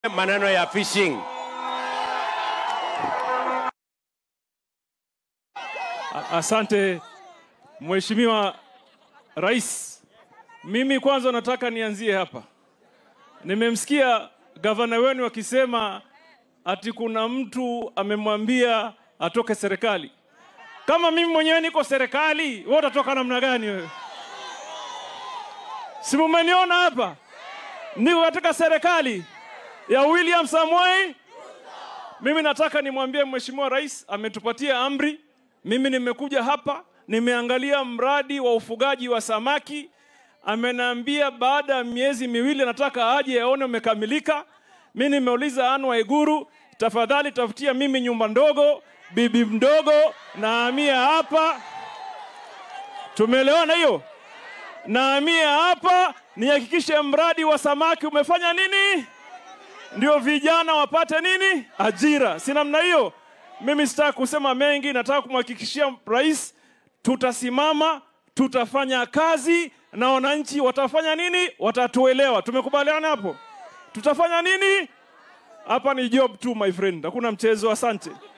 maneno ya fishing. A- Asante Mheshimiwa Rais. Mimi kwanza nataka nianzie hapa. Nimemsikia gavana wenu akisema ati kuna mtu amemwambia atoke serikali. Kama mimi mwenyewe niko serikali, wewe utatoka namna gani wewe? Si mumeniona hapa, niko katika serikali ya William Samoei. Mimi nataka nimwambie Mheshimiwa Rais ametupatia amri. Mimi nimekuja hapa, nimeangalia mradi wa ufugaji wa samaki. Ameniambia baada ya miezi miwili nataka aje aone umekamilika. Mimi nimeuliza Anne Waiguru, tafadhali tafutia mimi nyumba ndogo, bibi mdogo nahamia hapa. Tumeelewana hiyo? Nahamia hapa nihakikishe mradi wa samaki umefanya nini? ndio vijana wapate nini? Ajira. Si namna hiyo? Mimi sitaki kusema mengi, nataka kumhakikishia rais tutasimama, tutafanya kazi na wananchi watafanya nini? Watatuelewa. Tumekubaliana hapo? Tutafanya nini? Hapa ni job tu my friend, hakuna mchezo. Asante.